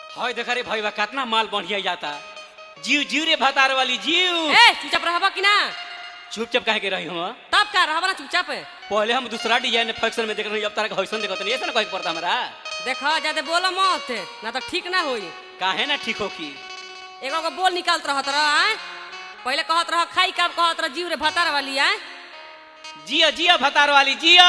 हय देख रे भैया कितना माल बढ़िया जाता जीव जीव रे भतार वाली जीव ए चुपचाप रहबा कि ना चुपचाप कहे के रही हम तब का रहबा ना चुपचाप पहले हम दूसरा डिजाइन फैक्शन में देख रहे अब तारा के हौसन देखत नहीं ऐसा ना कहे के पड़ता हमरा देख ज्यादा बोलो मत ना तो ठीक ना होई काहे ना ठीक हो की एगो को बोल निकालत रहत रह आय पहले कहत रह खाई कब कहत रह जीव रे भतार वाली आय जिया जिया भतार वाली जिया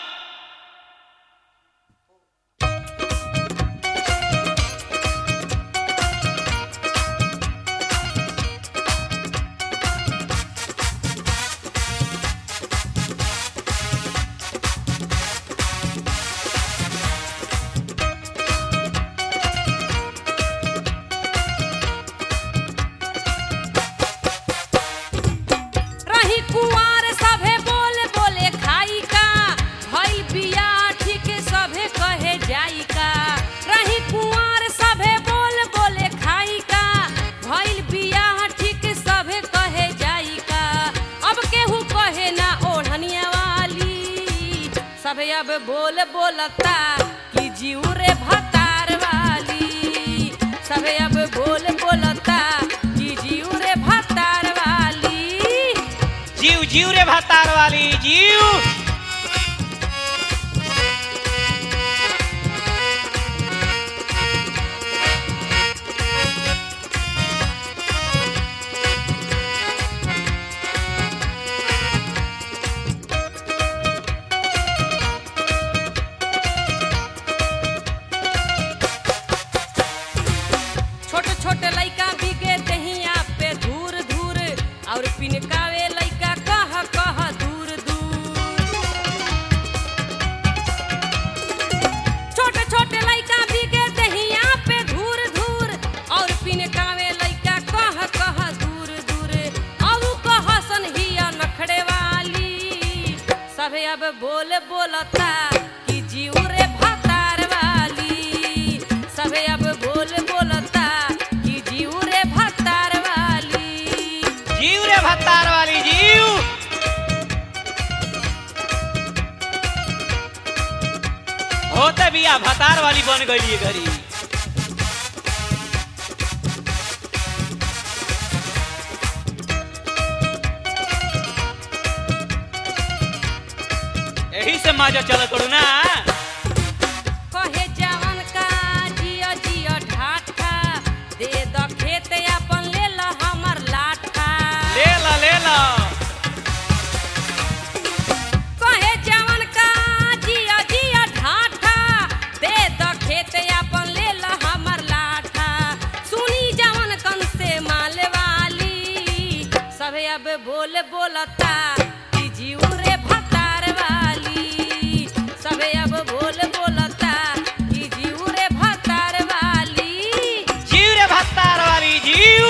रही कुआर सभे बोल बोले खाई का भई बिया ठीक सभे कहे जाई का रही कुआर सभे बोल बोले खाई का भइल बिया ठीक सभे कहे जाई का अब केहू कहे ना ओढ़निया वाली सभे अब बोल बोलता कि जीव रे भतार वाली सभे अब बोल बोलता कि जीव रे भतार वाली जीव जीव रे भतार वाली जीव छोटे छोटे लइका बिगे दहिया पे धूर धूर और पिनकावे लइका कह कह दूर दूर छोटे छोटे लइका बिगे दहिया पे धूर धूर और पिनकावे लइका कह कह दूर दूर और कह सन हिया नखड़े वाली सभे अब बोल बोलता कि जीव रे भतार वाली सभे अब बोल बोलता कि जीव रे भतार वाली जीव रे भतार वाली जीव होते बिया भतार वाली बन गई ये घड़ी यही से माजा चल करू ना कहे जवन का जिया जिया ढाठा दे द खेत अपन ले ल हमर लाठा ले ला ले ला कहे जवन का जिया जिया ढाठा दे द खेत अपन ले ल हमर लाठा सुनी जवन कन से माल वाली सभे अब बोल बोलता कि जीव रे भतार वाली सभे अब बोल बोलता कि जीव रे भतार वाली जीव रे भतार वाली जीव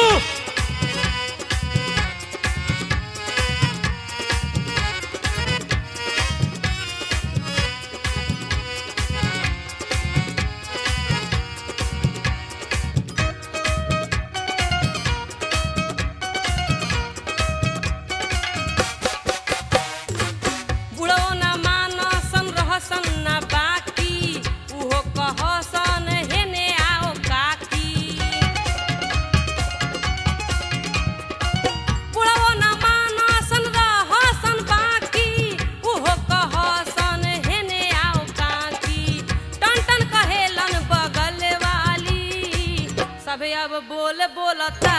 बुढ़ो न मानसन रहसन न बाकी उहो कहसन हेने आओ काकी बुढ़ो न मानसन रहसन बाकी उहो कहसन हेने आओ काकी टन टन कहेलन बगल वाली सभे अब बोल बोलता